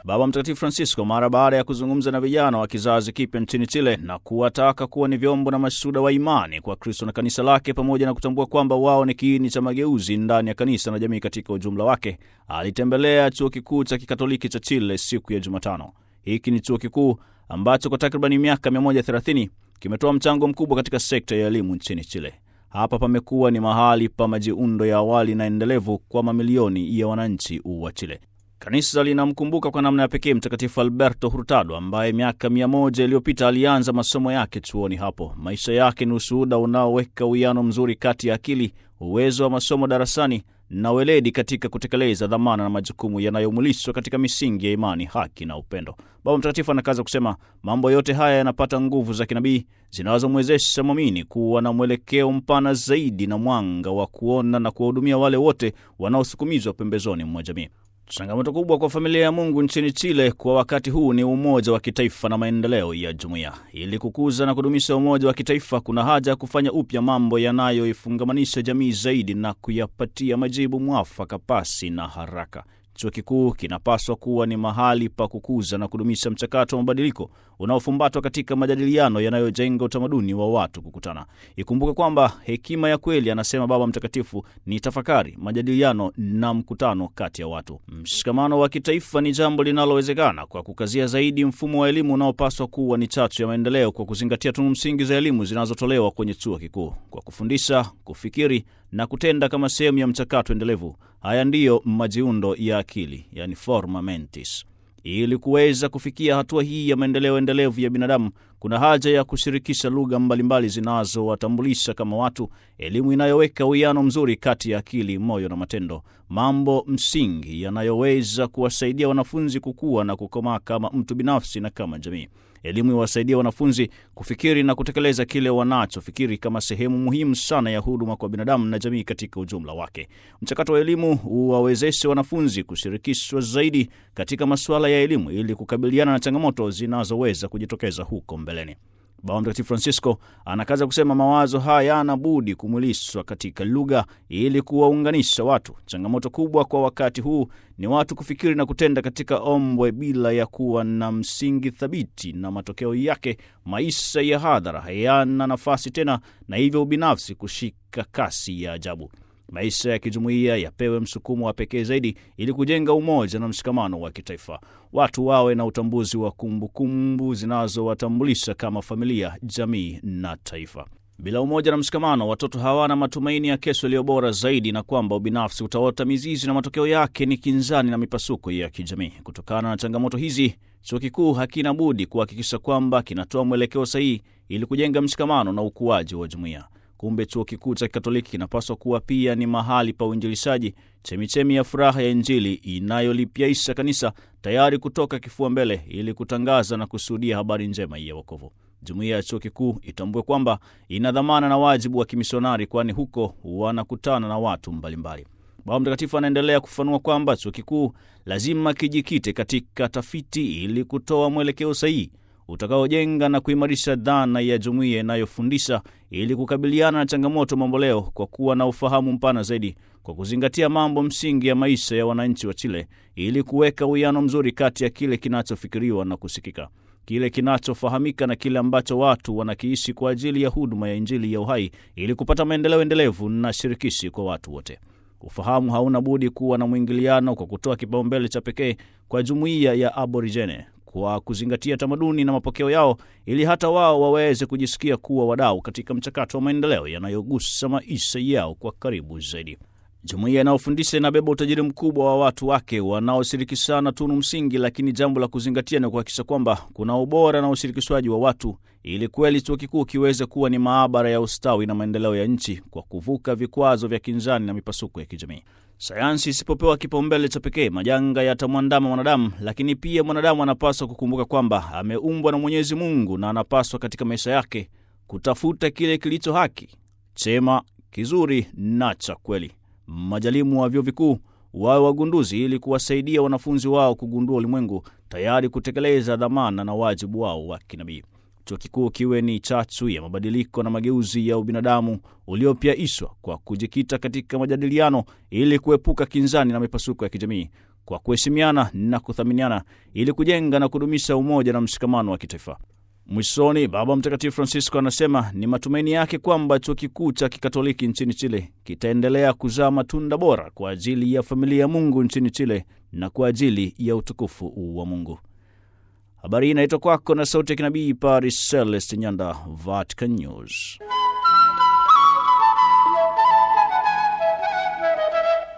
Baba Mtakatifu Francisco mara baada ya kuzungumza na vijana wa kizazi kipya nchini Chile na kuwataka kuwa ni vyombo na mashuhuda wa imani kwa Kristo na kanisa lake, pamoja na kutambua kwamba wao ni kiini cha mageuzi ndani ya kanisa na jamii katika ujumla wake, alitembelea chuo kikuu cha kikatoliki cha Chile siku ya Jumatano. Hiki ni chuo kikuu ambacho kwa takribani miaka 130 kimetoa mchango mkubwa katika sekta ya elimu nchini Chile. Hapa pamekuwa ni mahali pa majiundo ya awali na endelevu kwa mamilioni ya wananchi wa Chile. Kanisa linamkumbuka kwa namna ya pekee Mtakatifu Alberto Hurtado ambaye miaka mia moja iliyopita alianza masomo yake chuoni hapo. Maisha yake ni ushuhuda unaoweka uwiano mzuri kati ya akili, uwezo wa masomo darasani na weledi katika kutekeleza dhamana na majukumu yanayomulishwa katika misingi ya imani, haki na upendo. Baba Mtakatifu anakaza kusema mambo yote haya yanapata nguvu za kinabii zinazomwezesha mwamini kuwa na mwelekeo mpana zaidi na mwanga wa kuona na kuwahudumia wale wote wanaosukumizwa pembezoni mwa jamii. Changamoto kubwa kwa familia ya Mungu nchini Chile kwa wakati huu ni umoja wa kitaifa na maendeleo ya jumuiya. Ili kukuza na kudumisha umoja wa kitaifa, kuna haja ya kufanya upya mambo yanayoifungamanisha jamii zaidi na kuyapatia majibu mwafaka pasi na haraka. Chuo kikuu kinapaswa kuwa ni mahali pa kukuza na kudumisha mchakato wa mabadiliko unaofumbatwa katika majadiliano yanayojenga utamaduni wa watu kukutana. Ikumbuke kwamba hekima ya kweli, anasema Baba Mtakatifu, ni tafakari, majadiliano na mkutano kati ya watu. Mshikamano wa kitaifa ni jambo linalowezekana kwa kukazia zaidi mfumo wa elimu unaopaswa kuwa ni chachu ya maendeleo, kwa kuzingatia tunu msingi za elimu zinazotolewa kwenye chuo kikuu, kwa kufundisha, kufikiri na kutenda kama sehemu ya mchakato endelevu. Haya ndiyo majiundo ya akili, yani forma mentis. Ili kuweza kufikia hatua hii ya maendeleo endelevu ya binadamu, kuna haja ya kushirikisha lugha mbalimbali zinazowatambulisha kama watu, elimu inayoweka uwiano mzuri kati ya akili, moyo na matendo, mambo msingi yanayoweza kuwasaidia wanafunzi kukua na kukomaa kama mtu binafsi na kama jamii. Elimu iwasaidia wanafunzi kufikiri na kutekeleza kile wanachofikiri kama sehemu muhimu sana ya huduma kwa binadamu na jamii katika ujumla wake. Mchakato wa elimu uwawezeshe wanafunzi kushirikishwa zaidi katika masuala ya elimu ili kukabiliana na changamoto zinazoweza kujitokeza huko mbeleni. Baba Mtakatifu Francisco anakaza kusema mawazo haya yana budi kumwilishwa katika lugha ili kuwaunganisha watu. Changamoto kubwa kwa wakati huu ni watu kufikiri na kutenda katika ombwe bila ya kuwa na msingi thabiti, na matokeo yake maisha ya hadhara hayana nafasi tena, na hivyo ubinafsi kushika kasi ya ajabu. Maisha ya kijumuiya yapewe msukumo wa pekee zaidi ili kujenga umoja na mshikamano wa kitaifa. Watu wawe na utambuzi wa kumbukumbu zinazowatambulisha kama familia, jamii na taifa. Bila umoja na mshikamano, watoto hawana matumaini ya kesho iliyo bora zaidi, na kwamba ubinafsi utaota mizizi na matokeo yake ni kinzani na mipasuko ya kijamii. Kutokana na changamoto hizi, chuo kikuu hakina budi kuhakikisha kwamba kinatoa mwelekeo sahihi ili kujenga mshikamano na ukuaji wa jumuiya. Kumbe chuo kikuu cha Kikatoliki kinapaswa kuwa pia ni mahali pa uinjilishaji, chemichemi ya furaha ya Injili inayolipyaisha kanisa, tayari kutoka kifua mbele ili kutangaza na kushuhudia habari njema ya wokovu. Jumuiya ya chuo kikuu itambue kwamba ina dhamana na wajibu wa kimisionari, kwani huko wanakutana na watu mbalimbali. Baba Mtakatifu anaendelea kufafanua kwamba chuo kikuu lazima kijikite katika tafiti ili kutoa mwelekeo sahihi utakaojenga na kuimarisha dhana ya jumuiya inayofundisha ili kukabiliana na changamoto mamboleo kwa kuwa na ufahamu mpana zaidi, kwa kuzingatia mambo msingi ya maisha ya wananchi wa Chile, ili kuweka uwiano mzuri kati ya kile kinachofikiriwa na kusikika, kile kinachofahamika na kile ambacho watu wanakiishi kwa ajili ya huduma ya Injili ya uhai, ili kupata maendeleo endelevu na shirikishi kwa watu wote. Ufahamu hauna budi kuwa na mwingiliano kwa kutoa kipaumbele cha pekee kwa jumuiya ya Aborigene kwa kuzingatia tamaduni na mapokeo yao ili hata wao waweze kujisikia kuwa wadau katika mchakato wa maendeleo yanayogusa maisha yao kwa karibu zaidi. Jumuiya inayofundisha inabeba utajiri mkubwa wa watu wake wanaoshirikishana tunu msingi, lakini jambo la kuzingatia ni kuhakikisha kwamba kuna ubora na ushirikishwaji wa watu, ili kweli chuo kikuu kiweze kuwa ni maabara ya ustawi na maendeleo ya nchi kwa kuvuka vikwazo vya kinzani na mipasuko ya kijamii. Sayansi isipopewa kipaumbele cha pekee, majanga yatamwandama mwanadamu, lakini pia mwanadamu anapaswa kukumbuka kwamba ameumbwa na Mwenyezi Mungu na anapaswa katika maisha yake kutafuta kile kilicho haki, chema, kizuri na cha kweli. Majalimu wa vyuo vikuu wawe wagunduzi ili kuwasaidia wanafunzi wao kugundua ulimwengu, tayari kutekeleza dhamana na wajibu wao wa kinabii. Chuo kikuu kiwe ni chachu ya mabadiliko na mageuzi ya ubinadamu uliopyaishwa kwa kujikita katika majadiliano ili kuepuka kinzani na mipasuko ya kijamii, kwa kuheshimiana na kuthaminiana ili kujenga na kudumisha umoja na mshikamano wa kitaifa. Mwishoni, Baba Mtakatifu Francisco anasema ni matumaini yake kwamba chuo kikuu cha kikatoliki nchini Chile kitaendelea kuzaa matunda bora kwa ajili ya familia ya Mungu nchini Chile na kwa ajili ya utukufu wa Mungu. Habari hii inaitwa kwako na sauti ya kinabii Paris Celeste Nyanda, Vatican News.